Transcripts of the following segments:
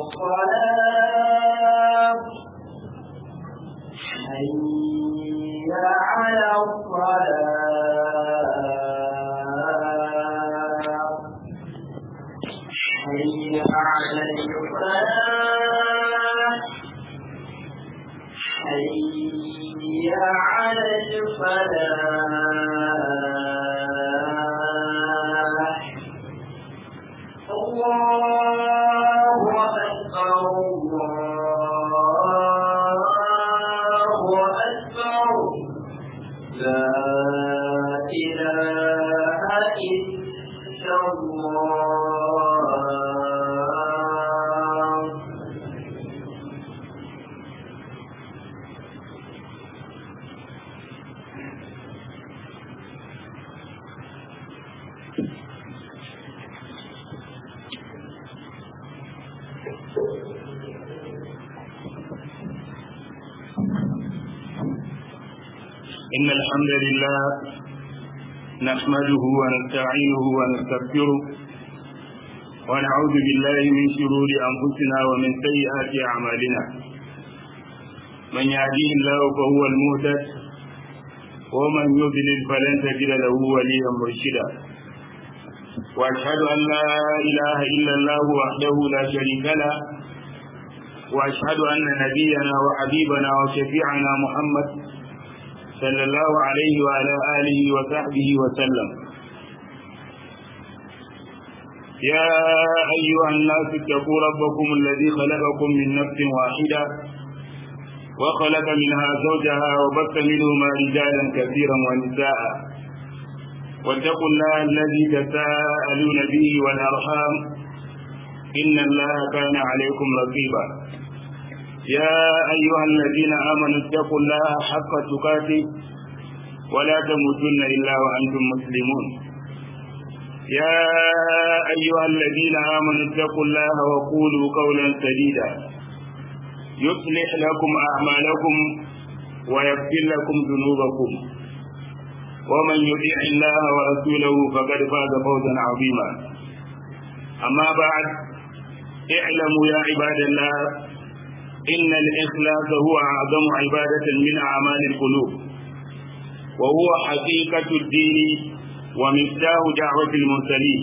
الصلاة حي على الصلاة حي على الفلاح حي على الفلاح الله أكبر الله أكبر لا إله إلا الله إن الحمد لله نحمده ونستعينه ونستغفره ونعوذ بالله من شرور أنفسنا ومن سيئات أعمالنا من يهديه الله فهو المهتد ومن يضلل فلن تجد له وليا مرشدا وأشهد أن لا إله إلا الله وحده لا شريك له وأشهد أن نبينا وحبيبنا وشفيعنا محمد صلى الله عليه وعلى آله وصحبه وسلم يا أيها الناس اتقوا ربكم الذي خلقكم من نفس واحدة وخلق منها زوجها وبث منهما رجالا كثيرا ونساء واتقوا الله الذي تساءلون به والأرحام إن الله كان عليكم رقيبا يا أيها الذين آمنوا اتقوا الله حق تقاته ولا تموتن إلا وأنتم مسلمون يا أيها الذين آمنوا اتقوا الله وقولوا قولا سديدا يصلح لكم أعمالكم ويغفر لكم ذنوبكم ومن يطيع الله ورسوله فقد فاز فوزا عظيما أما بعد اعلموا يا عباد الله إن الإخلاص هو أعظم عبادة من أعمال القلوب وهو حقيقة الدين ومفتاح دعوة المرسلين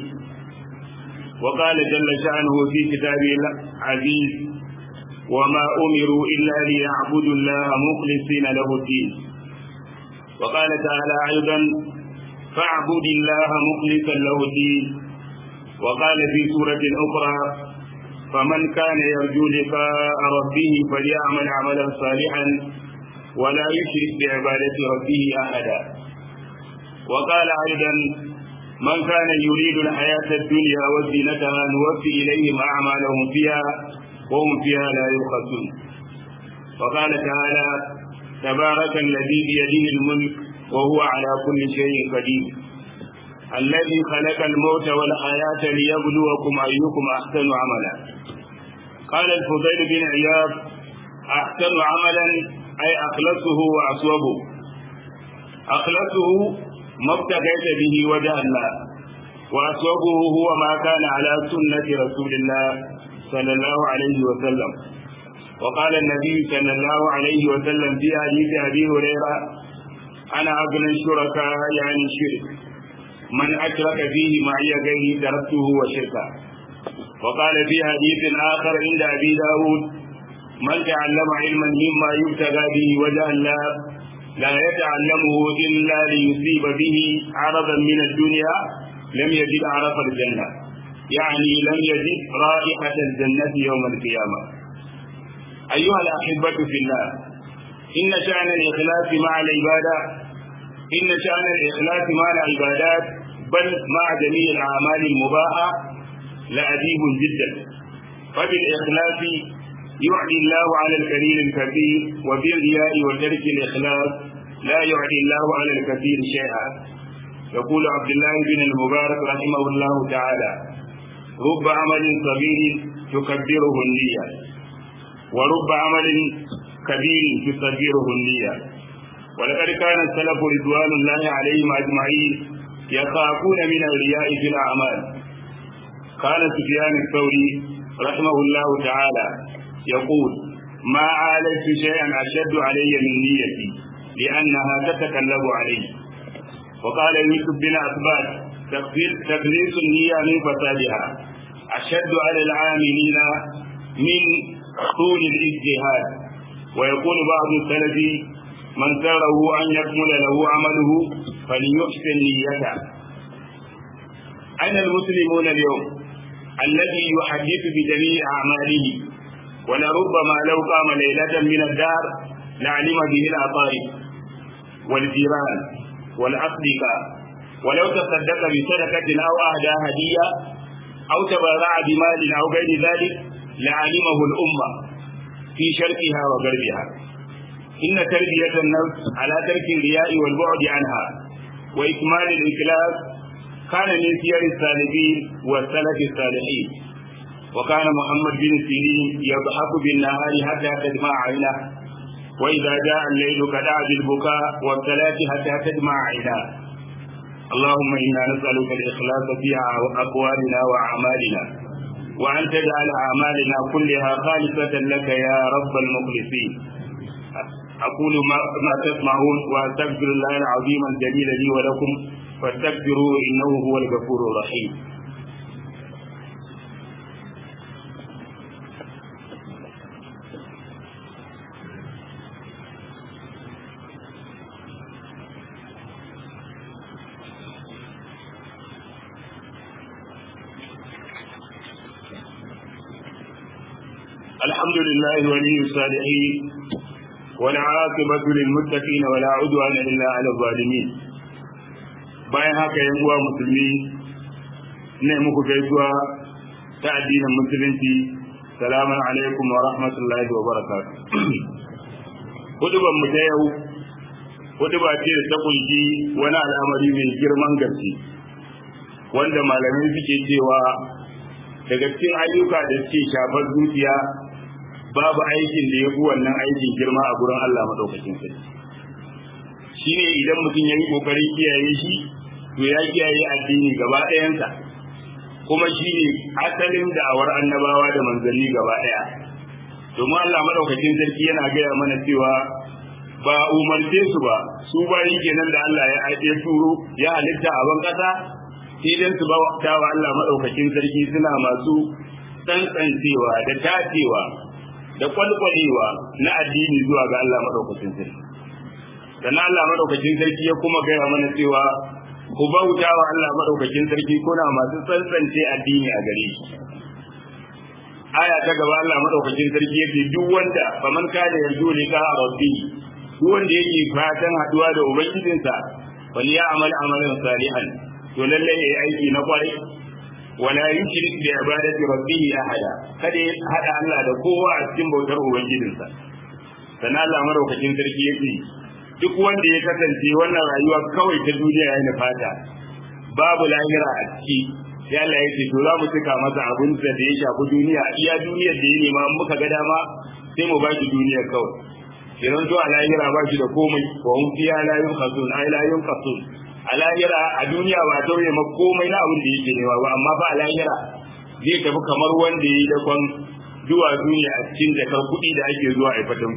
وقال جل شأنه في كتابه العزيز وما أمروا إلا ليعبدوا الله مخلصين له الدين وقال تعالى أيضا فاعبد الله مخلصا له الدين وقال في سورة أخرى فمن كان يرجو لقاء ربه فليعمل عملا صالحا ولا يشرك بعبادة ربه أحدا وقال أيضا من كان يريد الحياة الدنيا وزينتها نوفي إليهم أعمالهم فيها وهم فيها لا يبخسون وقال تعالى تبارك الذي بيده الملك وهو على كل شيء قدير الذي خلق الموت والحياة ليبلوكم أيكم أحسن عملا قال الفضيل بن عياض أحسن عملا أي أخلصه وأصوبه أخلصه ما ابتغيت به وجه الله وأصوبه هو ما كان على سنة رسول الله صلى الله عليه وسلم وقال النبي صلى الله عليه وسلم في حديث أبي هريرة أنا أغنى الشركاء يعني الشرك من أشرك فيه معي غيري تركته وشركه وقال في حديث آخر عند أبي داود من تعلم علما مما يبتغى به وجه الله لا يتعلمه إلا ليصيب به عرضا من الدنيا لم يجد عرف الجنة يعني لم يجد رائحة الجنة يوم القيامة أيها الأحبة في الله إن شأن الإخلاص مع العبادة إن شأن الإخلاص مع العبادات بل مع جميع الأعمال المباحة لعجيب جدا فبالإخلاص يعدي الله على الكثير الكثير وبالرياء وترك الإخلاص لا يعدي الله على الكثير شيئا يقول عبد الله بن المبارك رحمه الله تعالى رب عمل صغير تكبره النية ورب عمل كبير تصغره النية ولقد كان السلف رضوان الله عليهم أجمعين يخافون من الرياء في الأعمال قال سفيان الثوري رحمه الله تعالى يقول ما عالجت شيئا أشد علي من نيتي لأنها تتكلم علي وقال يوسف بن أثبات تقليص النية من فسادها أشد على العاملين من طول الاجتهاد ويقول بعض السلف من سره أن يكمل له عمله فليحسن نيته أين المسلمون اليوم الذي يحدث بجميع أعماله ولربما لو قام ليلة من الدار لعلم به الأقارب والجيران والأصدقاء ولو تصدق بصدقة أو أهدى هدية أو تبرع بمال أو غير ذلك لعلمه الأمة في شرقها وغربها إن تربية النفس على ترك الرياء والبعد عنها وإكمال الإخلاص كان من سير السالفين والسلف الصالحين وكان محمد بن سيرين يضحك بالنهار حتى تدمع عينه وإذا جاء الليل كدع بالبكاء والصلاة حتى تدمع عيناه اللهم إنا نسألك الإخلاص في أقوالنا وأعمالنا وأن تجعل أعمالنا كلها خالصة لك يا رب المخلصين أقول ما, ما تسمعون وأستغفر الله العظيم الجليل لي ولكم فاستغفروه إنه هو الغفور الرحيم الحمد لله ولي الصالحين والعاقبة للمتقين ولا عدوان إلا على الظالمين bayan haka yan uwa musulmi ne muku gaisuwa ta addinin musulunci salamun alaikum wa rahmatullahi wa barakatuh huduban mu ta yau huduba ce da ta kunshi wani al'amari mai girman gaske wanda malamai suke cewa daga cikin ayyuka da suke shafar zuciya babu aikin da ya fi wannan aikin girma a gurin Allah maɗaukacin sarki shi ne idan mutum ya yi ƙoƙarin kiyaye shi to ya kiyaye addini gaba ɗayansa kuma shi ne asalin da'awar annabawa da manzanni gaba ɗaya domin Allah maɗaukacin sarki yana gaya mana cewa ba umarce su ba su bayi kenan da Allah ya aike turo ya halitta a ban ƙasa sai dan su ba wa Allah maɗaukacin sarki suna masu tsantsancewa da tacewa da kwalkwalewa na addini zuwa ga Allah madaukakin sarki sannan Allah madaukakin sarki ya kuma gaya mana cewa ku bauta wa Allah madaukakin sarki kuna masu tsantsance addini a gare shi aya ta gaba Allah madaukakin sarki yake duk wanda faman kana yarju liqa rabbi duk wanda yake fatan haduwa da ubangijinsa wal ya'mal amalan salihan to lalle yayi aiki na kwarai wala yushrik bi ibadati rabbih ahada kada ya hada Allah da kowa a cikin bautar ubangijinsa sannan Allah madaukakin sarki yake duk wanda ya kasance wannan rayuwa kawai ta duniya ya nufata babu lahira a ciki sai Allah ya ce to za mu cika masa abin da ya shafi duniya iya duniyar da ya nema muka ga dama sai mu bashi duniyar kawai idan to a lahira ba shi da komai wa hum fiha la yunqasun ay la yunqasun a lahira a duniya ba tauye ma komai na abin da yake nema ba amma ba a lahira zai tafi kamar wanda ya yi dakon zuwa duniya a cikin jakar kuɗi da ake zuwa a fatan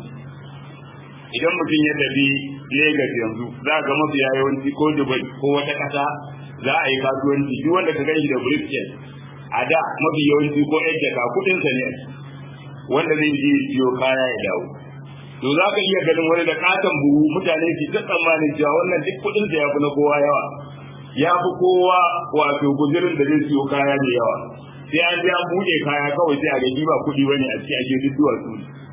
idan mutum ya tafi Legas yanzu za ga mafiya yawanci ko Dubai ko wata ƙasa za a yi kasuwanci duk wanda ka gani da briefcase a da mafi yawanci ko yan jaka kuɗinsa ne wanda zai je siyo kaya ya dawo to za ka iya ganin wani da katon buhu mutane su ta tsammanin cewa wannan duk kuɗin sa ya fi na kowa yawa ya fi kowa wato guzirin da zai siyo kaya da yawa sai an je an buɗe kaya kawai sai a ga ba kuɗi bane a cikin ake duk duwatsu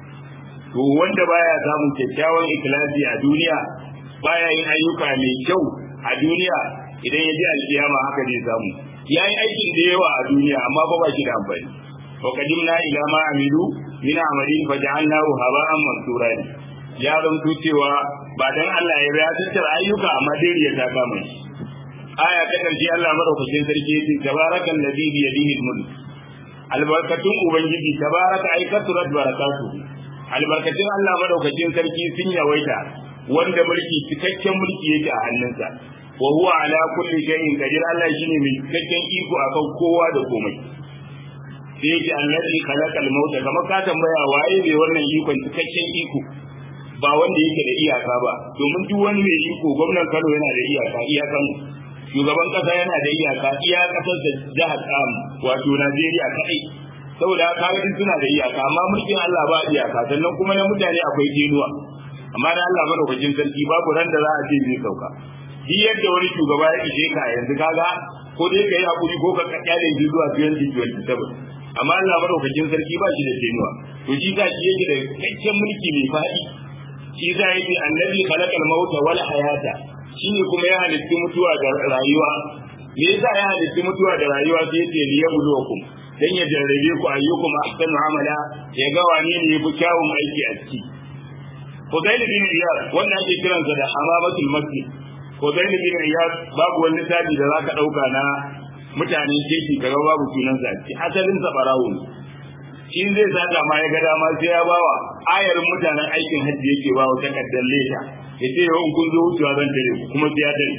to wanda baya samun kyakkyawan ikhlasi a duniya baya yin ayyuka mai kyau a duniya idan ya ji alkiyama haka zai samu ya yi aikin da yawa a duniya amma ba ba shi da amfani wa qadimna ila ma amilu min amalin fa ja'alnahu haba'an mansura ya zanto cewa ba dan Allah ya ya tattara ayyuka amma dai ya ta kama shi aya ta karshe Allah madaukakin sarki yace tabarakal ladhi bi yadihi al-mulk albarkatun ubangiji tabaraka ay kasurat barakatu albarkatun Allah madaukakin sarki sun yawaita wanda mulki cikakken mulki yake a hannunsa wa huwa ala kulli shay'in qadir Allah shine mai cikakken iko akan kowa da komai sai yake allazi khalaqal mauta kamar ka tambaya waye bai wannan ikon cikakken iko ba wanda yake da iyaka ba domin duk wani mai iko gwamnan Kano yana da iyaka iyakan shugaban kasa yana da iyaka iya kasar da jihar Kam wato Najeriya kai saboda haka ga suna da iyaka amma mulkin Allah ba iyaka sannan kuma na mutane akwai jinuwa amma da Allah madaukakin sarki babu ran da za a ce zai sauka shi yadda wani shugaba ya ishe ka yanzu kaga ko dai ka yi hakuri ko ka kyale shi zuwa 2027 amma Allah madaukakin sarki ba shi da jinuwa to shi ka shi yake da cikakken mulki mai faɗi shi za ya ce annabi khalaqal mauta wal hayata shi ne kuma ya halitti mutuwa da rayuwa me yasa ya halitti mutuwa da rayuwa sai ya ce liyabluwakum dan ya jarrabe ku ayyukum ahsanu amala ya ga wane ne yafi kyawun aiki a ciki Fudayl bin Iyad wannan ake kiransa da hamamatul masjid Fudayl bin Iyad babu wani tabi da zaka dauka na mutane keke kaga babu sunansa a ciki asalin sa barawo ne in zai saka ma ya ga dama sai ya bawa ayar mutanen aikin hajji yake bawa takardar leda ya ce yau kun zo wucewa zan tare ku kuma sai ya tare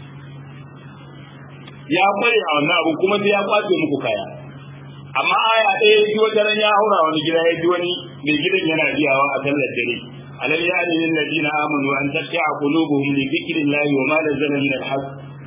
ya kware a wannan abu kuma sai ya kwace muku kaya amma aya ɗaya ya ji wata ran ya haura wani gida ya ji wani mai gidan yana biyawa a sallar dare alam yani lil ladina amanu an tasha'a qulubuhum li dhikrillahi wa ma nazala min al-haqq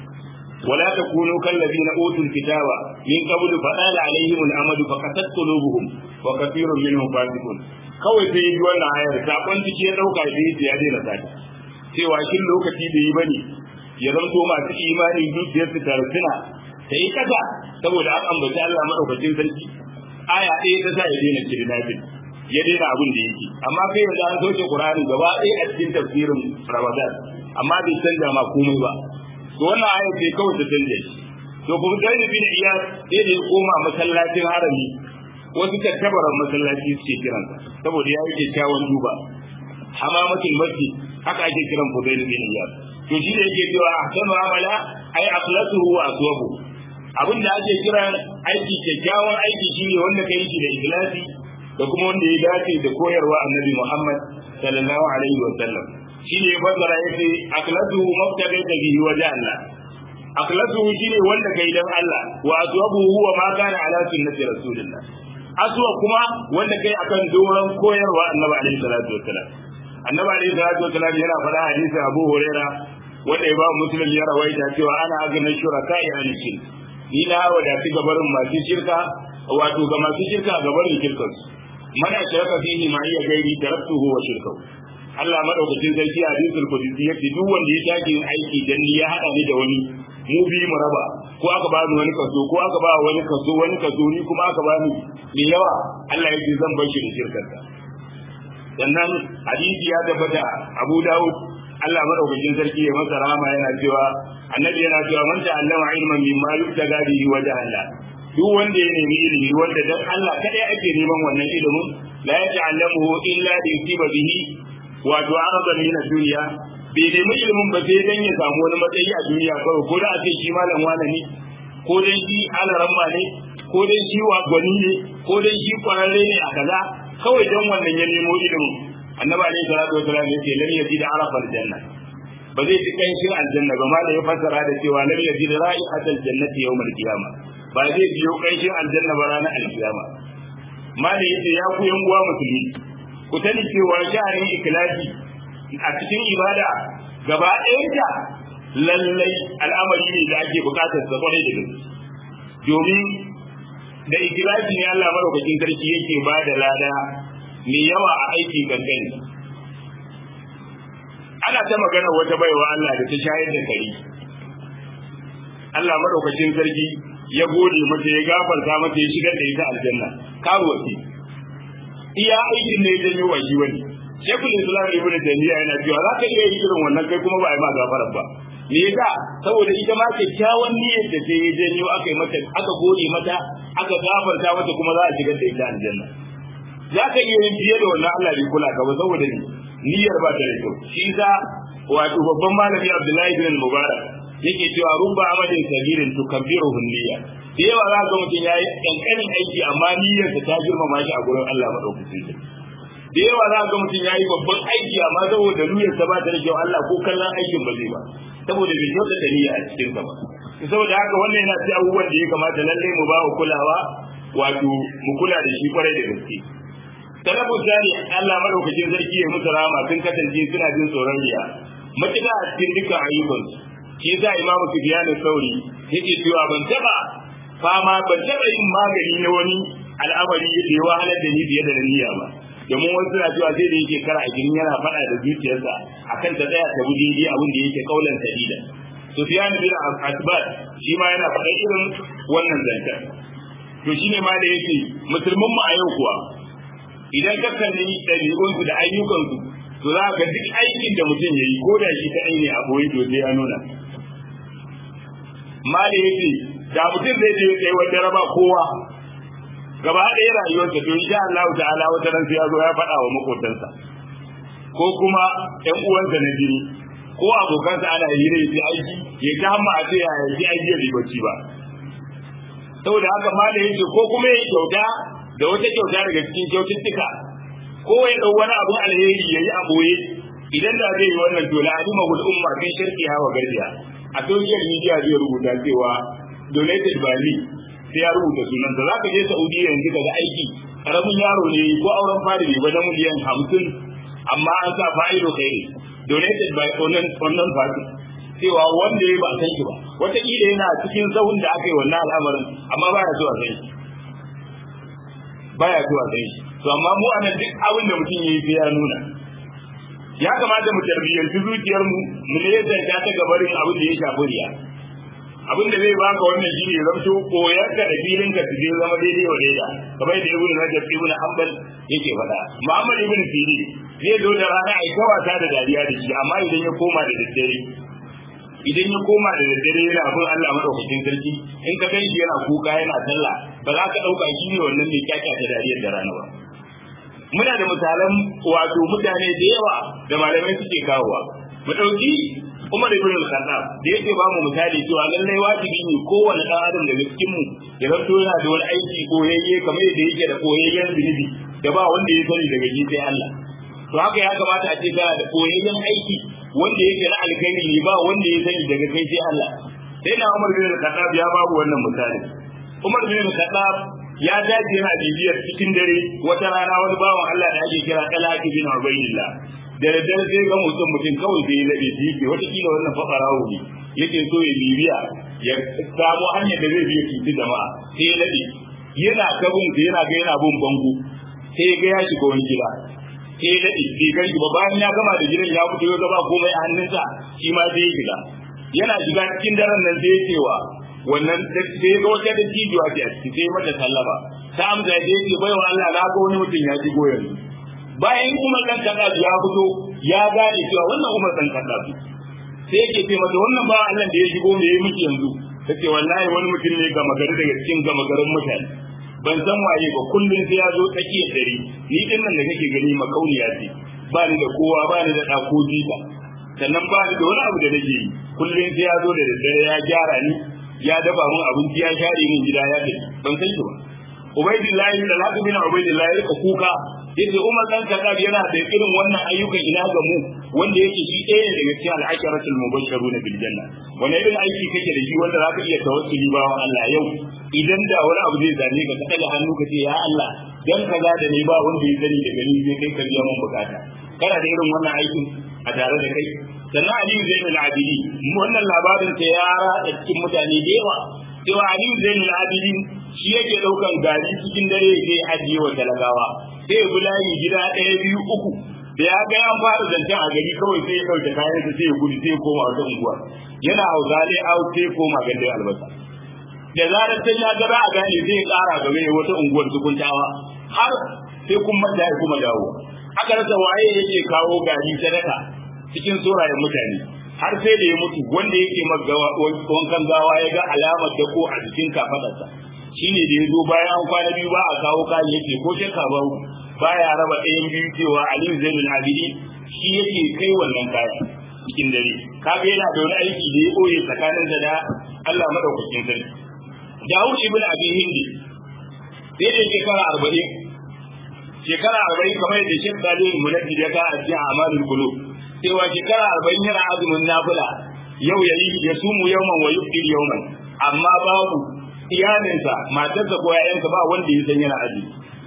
ولا تكونوا كالذين اوتوا الكتاب من قبل فطال عليهم الامد فقست قلوبهم وكثير منهم فاسقون kawai sai yi wannan ayar sakon ciki ya dauka da yake ya daina sata cewa shin lokaci da yi bane ya zanto masu imani zuciyar su tarsuna ta yi kasa saboda an ambaci Allah madaukakin sarki aya ɗaya ta sa ya daina kirinafin ya daina abin da yake amma kai yanzu an sauke Qur'ani gaba ɗaya a cikin tafsirin Ramadan amma bai canza ma komai ba to wannan aya ce kawai ta canje shi to kuma sai da bin iya sai da ya koma masallacin harami wasu tattabaran masallaci suke kiransa saboda ya yi kyakkyawan duba hamamatul masjid haka ake kiran Fudail bin Iyad to shi da yake cewa ahsanu amala ay akhlasuhu wa aswabu abin da ake kira aiki kyakkyawan aiki shine wanda kai shi da ikhlasi da kuma wanda ya dace da koyarwa annabi Muhammad sallallahu alaihi wa sallam shi ne fassara yace akhlasuhu mabtagata bihi wajen Allah akhlasuhu shine wanda kai dan Allah wa aswabuhu huwa ma kana ala sunnati rasulillah aswa kuma wanda kai akan doron koyarwa annabi alaihi salatu wassalam annabi alaihi salatu wassalam yana faɗa hadisi Abu Huraira wanda ya ba muslim ya rawaita cewa ana agana shuraka ya alikin ni na wadati gabarin masu shirka wato ga masu shirka gabarin shirkansu man ashraka fihi ma iya gairi taraktuhu wa shirkahu Allah madaukakin sarki a hadisul qudsi yace duk wanda ya take aiki dan ni ya hada ni da wani mu bi mu raba ko aka ba ni wani kaso ko aka ba wani kaso wani kaso ni kuma aka ba ni mai yawa Allah yake zan bar shi da shirkarsa sannan hadisi ya tabbata Abu Dawud Allah madaukakin sarki ya masa rahama yana cewa annabi yana cewa man ta'allama ilman mimma yutaga bihi wajha Allah duk wanda ya nemi ilimi wanda dan Allah kadai ake neman wannan ilimin la yata'allamuhu illa li yusiba bihi wato araban min duniya bai nemi ilimin ba sai dan ya samu wani matsayi a duniya kawai ko da a ce shi malam wani ne ko dai shi alaramma ne ko dai shi gwani ne ko dai shi kwararre ne a kaza kawai dan wannan ya nemo ilimin annabi alaihi salatu wasallam ya ce lam yajid arafa aljanna ba zai ji kanshin aljanna ba ma da ya fassara da cewa lam yajid ra'ihatal jannati yawmal qiyamah ba zai biyo kanshin aljanna ba ranar alkiyama mali yace ya ku yan uwa musulmi ku sani cewa sha'anin ikhlasi a cikin ibada gaba ɗayanta lallai al'amari ne da ake buƙatar sa kwarai da gaske domin da ikhlasi ne Allah madaukakin sarki yake ba da lada mai yawa a aiki kankani ana ta magana wata baiwa Allah da ta shayar da kare Allah madaukakin sarki ya gode mata ya gafarta mata ya shigar da ita aljanna karuwa ce iya aikin ne ya janyo wa shi wani shekul islam ibnu taymiya yana cewa za ka iya irin wannan kai kuma ba a yi ma gafarar ba me yasa saboda ita ma kyakkyawan niyyar da ta yi janyo aka yi mata aka gode mata aka gafarta mata kuma za a shigar da ita aljanna za ka iya yin fiye da wannan Allah bai kula ka ba saboda niyyar ba ta da kyau shi yasa wato babban malami Abdullahi bin Mubarak yake cewa rubba amadin sabirin tukabbiruhu niyya da yawa za ga mutum yayi kankanin aiki amma niyyarsa ta girmama shi a gurin Allah madaukakin sarki da yawa za ga mutum yayi babban aiki amma saboda niyyarsa ba ta da kyau Allah ko kallon aikin ba zai ba saboda bai kyauta da niyya a cikin sa ba saboda haka wannan yana cikin abubuwan da ya kamata lalle mu ba kulawa wato mu kula da shi kwarai da gaske talabu jani Allah madaukakin sarki ya musu rama sun kasance suna jin tsoron riya matuƙa a cikin dukkan ayyukansu shi yasa imamu sufyan sauri yake cewa ban taba fama ban taba yin magani na wani al'amari da ya wahalar da ni fiye da niyya ba domin wasu suna cewa sai da yake kara a jini yana faɗa da zuciyarsa akan ta tsaya ta bi daidai abin da yake kaulan sadida sufyan bin asbat shi ma yana faɗa irin wannan zancen to shine ma da yake musulmin mu a yau kuwa idan ka kalli ɗabi'unsu da ayyukansu to za ka duk aikin da mutum ya yi ko da shi kaɗai ne a boye to sai ya nuna ma da yake da mutum zai je tsaye wata raba kowa gaba ɗaya rayuwarsa to insha Allah ta'ala wata ran sai ya zo ya faɗa wa makotansa ko kuma ƴan uwansa na jini ko abokansa ana hira ya aiki ya ta hamma a ce ya yi aiki ya ribaci ba saboda haka ma da yake ko kuma ya kyauta da wata kyauta daga cikin kyaututtuka ko ya dau wani abun alheri yayi a boye idan da zai yi wannan to la alima hul umma fi sharqiha wa garbiha a social media zai rubuta cewa donated by me sai ya rubuta sunan da zaka je Saudiya yanzu daga aiki karamin yaro ne ko auren fari ne ba na miliyan 50 amma an sa fa'ido kai donated by onan onan party cewa wanda ya ba san shi ba wata kila yana cikin zahun da aka yi wannan al'amarin amma baya so a san shi baya so a san shi to amma mu anan duk abin da mutum yayi sai ya nuna ya kamata mu tarbiyyanci zuciyar mu mu ne yadda ta ta gabarin abin da ya shafi riya abin da zai baka wannan shi ne zamto koyar ka da filin ka su zai zama daidai wa daida kamar da ibnu rajab ibnu hanbal yake faɗa muhammad ibn sirri zai zo da rana ai ta wasa da dariya da shi amma idan ya koma da daddare idan ya koma da daddare yana bin Allah madaukakin sarki in ka kai shi yana kuka yana sallah ba za ka dauka shi ne wannan mai kyakkyata dariyar da rana ba muna da misalan wato mutane da yawa da malamai suke kawowa mu dauki Umar ibn al-Khattab da yake ba mu misali cewa lallai wajibi ne kowane dan adam daga cikin mu ya zanto yana da wani aiki koyayye kamar yadda yake da koyayyen zunubi da ba wanda ya sani daga ji sai Allah to haka ya kamata a ce kana da koyayyen aiki wanda yake na alkhairi ne ba wanda ya sani daga kai sai Allah sai na Umar bin al-Khattab ya babu wannan misali Umar bin al-Khattab ya dace yana bibiyar cikin dare wata rana wani bawan Allah da ake kira Talaq bin Ubaydillah da daddare sai ga mutum mutum kawai sai ya labe shi yake wata kila wannan fakarawo ne yake so ya bibiya ya samu hanyar da zai biya cuci jama'a sai ya labe yana kabin sai yana ga yana bin bango sai ya ga ya shiga wani gida sai ya daɗe bai gan shi ba bayan ya gama da gidan ya fito ya gaba komai a hannunsa shi ma sai ya shiga yana shiga cikin daren nan sai ya cewa wannan sai ya ga wata da cijiwa ce a ciki sai mata sallama ta amsa ya ce bai wa Allah na ga wani mutum ya shigo yanzu bayan Umar dan Khattab ya fito ya gane cewa wannan Umar dan Khattab sai yake ce mata wannan ba Allah da ya shigo me yayi miki yanzu tace wallahi wani mutum ne gama gari daga cikin gama garin mutane ban san waye ba kullun sai ya zo tsakiyar dare ni din nan da kake gani makauniya ce ba ni da kowa ba ni da dako jika sannan ba ni da wani abu da nake yi kullun sai ya zo da daddare ya gyara ni ya dafa mun abinci ya share min gida ya tafi ban san shi ba Ubaidillahi da Latu bin Ubaidillahi ya kuka yace Umar dan Khattab yana da irin wannan ayyukan ina ga mu wanda yake shi ɗaya ne daga cikin al-asharatul mubashshiruna bil janna wani irin aiki kake da shi wanda zaka iya tawassuli ba wa Allah yau idan da wani abu zai zane ka ka hannu ka ce ya Allah dan kaza da ni ba wanda ya sani daga ni zai kai ka biya mun bukata kana da irin wannan aikin a tare da kai sannan Ali Zainul Abidin wannan labarin ta ya rada cikin mutane da yawa cewa Ali Zainul Abidin shi yake daukan gari cikin dare sai ajiye wa talagawa sai ya bulayi gida ɗaya biyu uku da ya ga an fara zancen a gari kawai sai ya ɗauke kayan sa sai ya gudu sai ya koma wata unguwa yana hausa dai out sai ya koma gandun albasa da zarar sai ya ga a gane sai ya ƙara gaba ya wata unguwar tukuntawa har sai kun manta ya kuma dawo aka rasa waye yake kawo gari sadaka cikin sorayen mutane har sai da ya mutu wanda yake wankan gawa ya ga alamar dako a jikin kafadarsa shine da ya zo bayan an kwana biyu ba a kawo kayan yake ko shakka ba baya raba ɗayan biyu cewa Aliyu Zainul Abidi shi yake kai wannan kayan cikin dare kaga yana da wani aiki da ya ɓoye tsakanin da Allah madaukakin sarki Dawud ibn Abi Hindi sai da shekara arba'in shekara arba'in kamar yadda Sheikh Dalil Munajjid ya ga a cikin Amalul Qulub cewa shekara arba'in yana azumin nafila yau yayi ya sumu yawman wa yuftir yawman amma babu iyalinsa matarsa ko ƴaƴansa ba wanda ya san yana azumi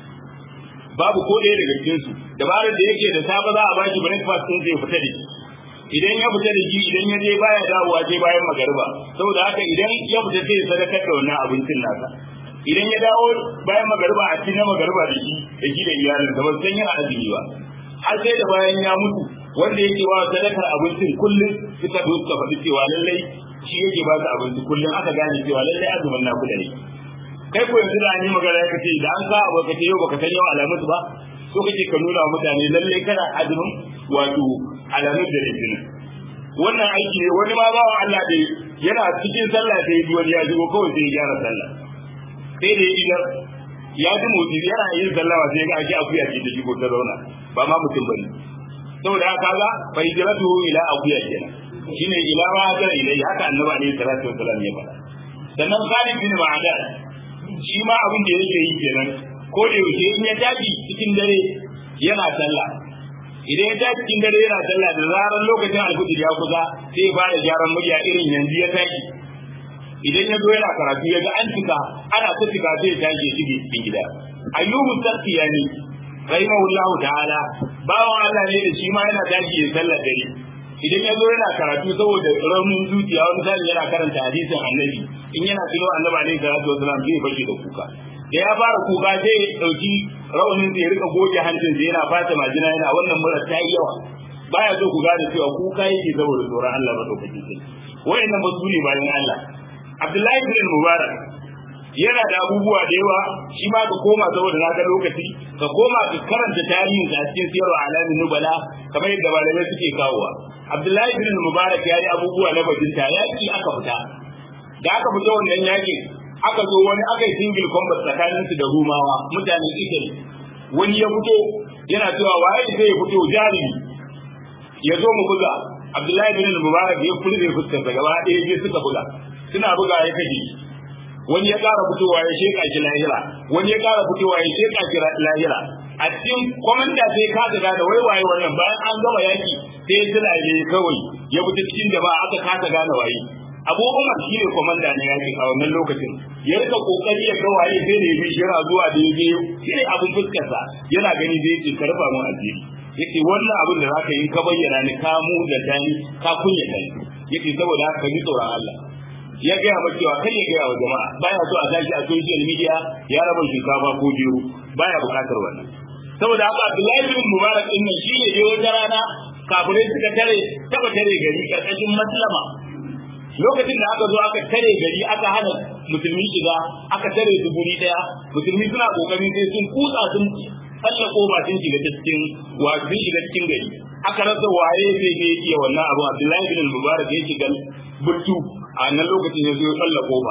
babu ko ɗaya daga cikin su dabarar da yake da safe za a ba shi breakfast din zai fita da shi idan ya fita da shi idan ya je baya dawowa sai bayan magariba saboda haka idan ya fita sai ya sadakar da wannan abincin nasa idan ya dawo bayan magariba a cikin magariba da shi da shi da iyalinsa ba san yana azumi ba har sai da bayan ya mutu wanda yake wa sadakar abincin kullum suka zo suka faɗi cewa lallai shi yake ba su abinci kullum aka gane cewa lallai azumin na kuda ne kai ko yanzu da an yi magana ya kace da an sa abu kace yau baka san yau alamus ba so kake ka nuna wa mutane lallai kana azumin wato alamus da litinin wannan aiki ne wani ma bawa Allah da yana cikin sallah sai yi wani ya shigo kawai sai ya gyara sallah sai da idan ya ji motsi yana yin sallah sai ga ake akuya ce da shigo ta zauna ba ma mutum bane saboda haka ga fa hijratu ila akuya kenan shine ila ma hajara ilai haka annabi alaihi salatu wasallam ya faɗa sannan Khalid bin Ma'adan shi ma abin da yake yi kenan ko da yaushe in ya tafi cikin dare yana sallah idan ya tafi cikin dare yana sallah da zarar lokacin alfajir ya kusa sai ba da gyaran murya irin yanzu ya tashi idan ya zo yana karatu ya ga an cika ana ta cika sai ya tashi ya shige cikin gida ayyubu tsakiyani rahimahullahu ta'ala bawan Allah ne da shi ma yana tashi ya sallar dare idan ya zo yana karatu saboda raunin zuciya wani zai yana karanta hadisin annabi in yana tuno annabi alaihi salatu wasalam zai fashe da kuka da ya fara kuka zai dauki raunin zai rika goge hancin zai yana fata majina yana wannan mura ta yi yawa baya so ku gane cewa kuka yake saboda tsoron Allah madaukakin sai wayannan ba su ne bayan Allah Abdullahi bin Mubarak yana da abubuwa da yawa shi ma ka koma saboda na ga lokaci ka koma ka karanta tarihin a cikin siyarwa alamin nubala kamar yadda malamai suke kawowa Abdullahi bin Mubarak ya yi abubuwa na bajinta yaki aka fita da aka fita wannan yaki aka zo wani aka yi single combat tsakanin su da Rumawa mutanen Italy wani ya fito yana cewa waye zai fito jarumi ya zo mu buga Abdullahi bin Mubarak ya furze fuskar sa gaba ɗaya je suka buga suna buga ya kaje wani ya ƙara fitowa ya sheka shi lahira wani ya ƙara fitowa ya sheka shi lahira a cikin komanda sai ka ga da wai waye wannan bayan an gama yaki sai ya tilaye kawai ya fita cikin jama'a aka kasa gane waye Abu Umar shi ne komanda na yaki a wannan lokacin ya rika kokari ya ga waye sai da ya bi yana zuwa da yaje shi ne abin fuskarsa yana gani zai ce ka rufa mun asiri yace wannan abin da zaka yi ka bayyana ni ka mu da dani ka kunya kai yace saboda haka ji tsoron Allah ya gaya ma cewa kai ya gaya wa jama'a baya so a tashi a social media ya raba shinkafa ko jero baya bukatar wannan saboda haka Abdullahi bin Mubarak din nan shine dai wata rana kafirai suka tare taba tare gari karkashin maslama lokacin da aka zo aka tare gari aka hana musulmi shiga aka tare su guri daya musulmi suna kokarin sai sun kutsa sun tsalla koba sun shiga cikin wa sun shiga cikin gari aka rasa waye sai ne iya wannan abu Abdullahi bin Mubarak ya shiga burtu a nan lokacin ya zo ya tsalla koba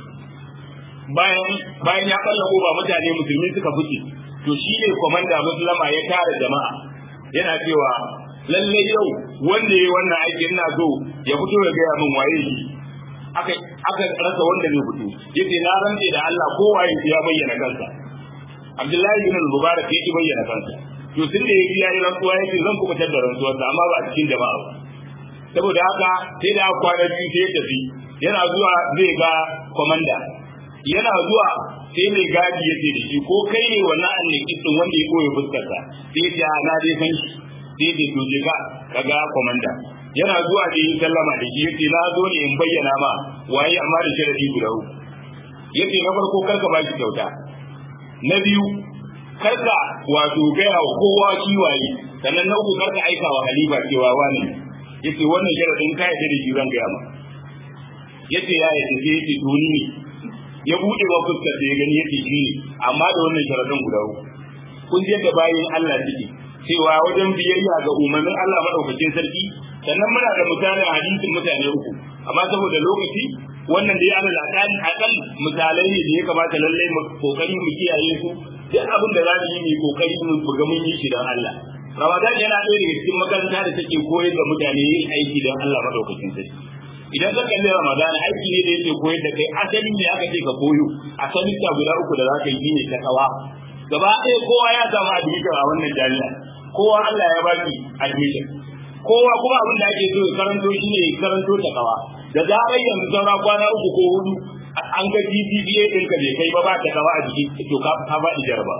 bayan bayan ya tsalla koba mutane musulmi suka fice to shi ne komanda musulama ya tara jama'a yana cewa lalle yau wanda ya wannan aikin ina so ya fito ya gaya min waye shi aka aka rasa wanda zai fito yace na rantse da Allah ko waye ya bayyana kansa Abdullahi bin Mubarak yake bayyana kansa to tun da yaji yayi rantsuwa yace zan kubutar da rantsuwarsa amma ba a cikin jama'a ba saboda haka sai da kwana biyu sai ya tafi yana zuwa zai ga komanda yana zuwa sai mai gadi ya ce da shi ko kai ne wannan annaki din wanda ya koyi fuskarsa sai ya na dai san shi sai ya to je ka kaga komanda yana zuwa da yin sallama da shi yace na zo ne in bayyana ma waye amma da sharadi guda uku yace na farko karka ba shi kyauta na biyu karka wato gaya wa kowa shi waye sannan na uku karka aika wa halifa cewa wani yace wannan sharadin ka yadda da shi zan gaya ma yace ya yadda sai yace to ni ne ya bude wa fuskar da ya gani yake shi ne amma da wannan sharadin guda uku kun je da bayin Allah ciki cewa wajen biyayya ga umarnin Allah madaukakin sarki sannan muna da misalin hadisin mutane uku amma saboda lokaci wannan da ya ala lakani akal misalai ne da ya kamata lallai mu kokari mu kiyaye su duk abin da za mu yi mu kokari mu buga mun yi shi dan Allah Ramadan yana ɗaya daga cikin makaranta da take koyar da mutane yin aiki don Allah madaukakin sarki idan ka kalli Ramadan aiki ne da yake koyar da kai asali ne aka ce ka koyo asali ta guda uku da za ka yi ne ta kawa gaba ɗaya kowa ya samu admission a wannan jami'a kowa Allah ya baki admission kowa kuma abin da ake so ya karanto shi ne karanto ta kawa da zarar yanzu saura kwana uku ko hudu an ga GPA ɗinka bai kai ba ba ta kawa a jiki to ka ka faɗi jaraba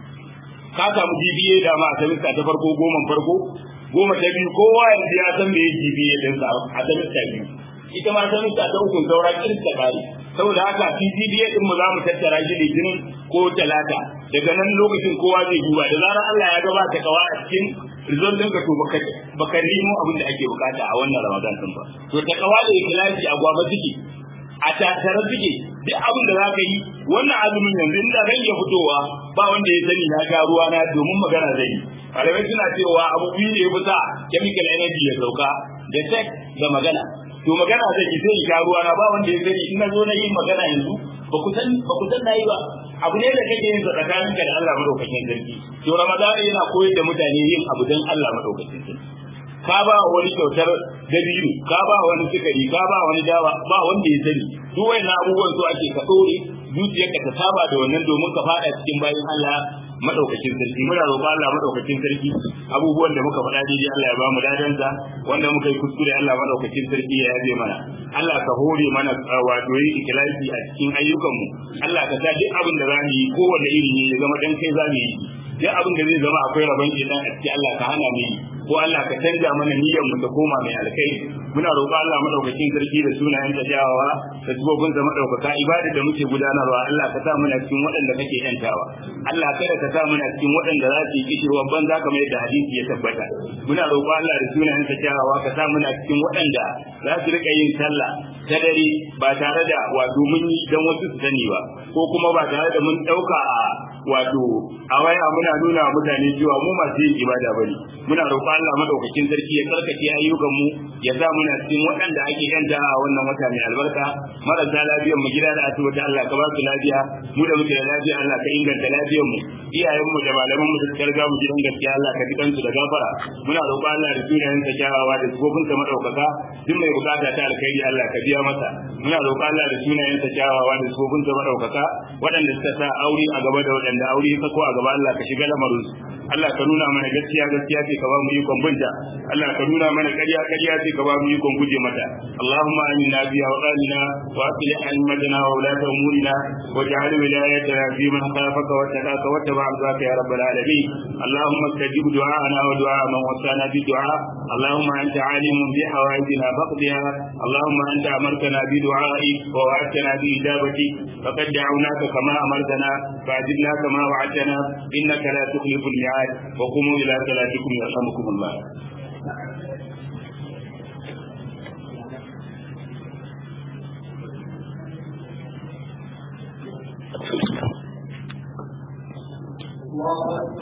ka samu GPA da ma a semester ta farko goma farko goma ta biyu kowa yanzu ya san me GPA ɗinsa a semester biyu ita ma semester ta uku saura kirista kare saboda haka PCDA din mu za mu tattara shi litinin ko talata daga nan lokacin kowa zai duba da zarar Allah ya gabata kawa a cikin result ɗinka to baka baka nemo abin da ake bukata a wannan Ramadan din ba to ta kawa da ikhlasi a gwaba suke a tattare suke duk abin da zaka yi wannan azumin yanzu inda ran ya fitowa ba wanda ya sani na ga ruwa na domin magana zai yi malamai suna cewa abu biyu ne ya fita chemical energy ya sauka da sex da magana to magana zai yi sai ga ruwa na ba wanda ya sani in na zo na yi magana yanzu ba ku san ba ku san nayi ba abu ne da kake yin tsakanin ka da Allah madaukakin sarki to Ramadan yana koyar da mutane yin abu dan Allah madaukakin sarki ka ba wani kyautar dabiru ka ba wani sukari ka ba wani dawa ba wanda ya sani duk wayannan abubuwan su ake ka dore zuciyarka ta saba da wannan domin ka fada cikin bayan Allah madaukakin sarki muna roƙon Allah madaukakin sarki abubuwan da muka faɗa daidai Allah ya ba mu dadansa wanda muka yi kuskure Allah madaukakin sarki ya yabe mana Allah ka hore mana wato yi ikhlasi a cikin ayyukanmu Allah ka sa duk abin da za mu yi kowanne iri ne ya zama dan kai za mu yi duk abin da zai zama akwai rabon idan a cikin Allah ka hana mu yi ko Allah ka canja mana niyyar mu ta koma mai alkhairi muna roƙon Allah madaukakin sarki da sunayen ta jawawa da tubobin da madaukaka ibada da muke gudanarwa Allah ka sa muna cikin waɗanda kake yantawa Allah kada ka sa muna cikin waɗanda za su yi kishirwan banza kamar yadda hadisi ya tabbata muna roƙon Allah da sunayen ta jawawa ka sa muna cikin waɗanda za su rika yin sallah ta dare ba tare da wato mun yi dan wasu su sani ba ko kuma ba tare da mun ɗauka a wato a waya muna nuna mutane cewa mu masu yin ibada bane muna roƙon Allah madaukakin sarki ya karkace ayyukan mu ya sa muna cikin waɗanda ake yanta a wannan wata mai albarka marasa lafiyar mu gida da asibiti Allah ka ba su lafiya mu da muke da lafiya Allah ka inganta lafiyar mu iyayen mu da malaman mu da suka riga mu gidan gaskiya Allah ka jikan su da gafara muna roƙon Allah da sunayen sa kyawawa da sifofin sa madaukaka duk mai bukata ta alkhairi Allah ka biya masa muna roƙon Allah da sunayen sa kyawawa da sifofin sa madaukaka waɗanda suka sa aure a gaba da waɗanda aure ya sako a gaba Allah ka shiga lamarin su Allah ka nuna mana gaskiya gaskiya ce ka ba mu ikon binta Allah ka nuna mana ƙarya ƙarya ce ka ba mu ikon guje mata Allahumma aminna bi awqalina wa aslih a'immatana wa ulata umurina waj'al wilayatana fi man khafaka wa taqaka wa taba'a zaka ya rabbal alamin Allahumma istajib du'ana wa du'a man wasana bi du'a Allahumma anta alimun bi hawaijina faqdiha Allahumma anta amartana bi du'a'i wa wa'adtana bi ijabati faqad da'awnaka kama amartana fa'ajibna kama wa'adtana innaka la tukhlifu al الجهاد وقوموا إلى صلاتكم يرحمكم الله الله